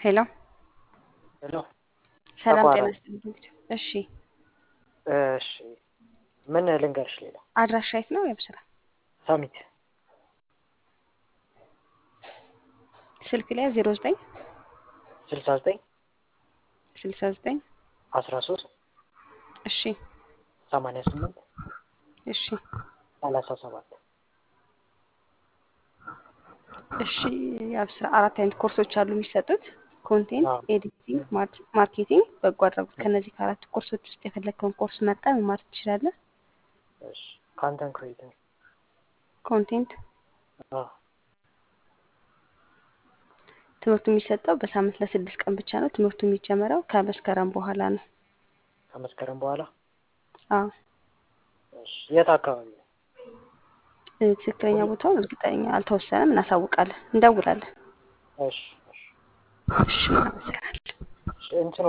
ሄሎ ሄሎ ሰላም ጤና ተቋረጠ። ይስጥልኝ። እሺ እሺ ምን ልንገርሽ? ሌላ አድራሻ የት ነው? የብስራ ሳሚት ስልክ ላይ ዜሮ ዘጠኝ ስልሳ ዘጠኝ ስልሳ ዘጠኝ አስራ ሶስት እሺ ሰማንያ ስምንት እሺ ሰላሳ ሰባት እሺ የአብስራ አራት አይነት ኮርሶች አሉ የሚሰጡት ኮንቴንት፣ አዎ። ኤዲቲንግ፣ ማርኬቲንግ፣ በጎ አድራጎት። ከነዚህ ከአራት ኮርሶች ውስጥ የፈለግከውን ኮርስ መርጠ መማር ትችላለህ። እሺ ካንተን ክሬቲንግ ኮንቴንት አዎ ትምህርቱ የሚሰጠው በሳምንት ለስድስት ቀን ብቻ ነው። ትምህርቱ የሚጀመረው ከመስከረም በኋላ ነው። ከመስከረም በኋላ አዎ እሺ የት አካባቢ ነው? እ፣ ትክክለኛ ቦታውን እርግጠኛ አልተወሰነም። እናሳውቃለን፣ እንደውላለን። እሺ እሺ እሺ እናመሰግናለን። እሺ እንትኑ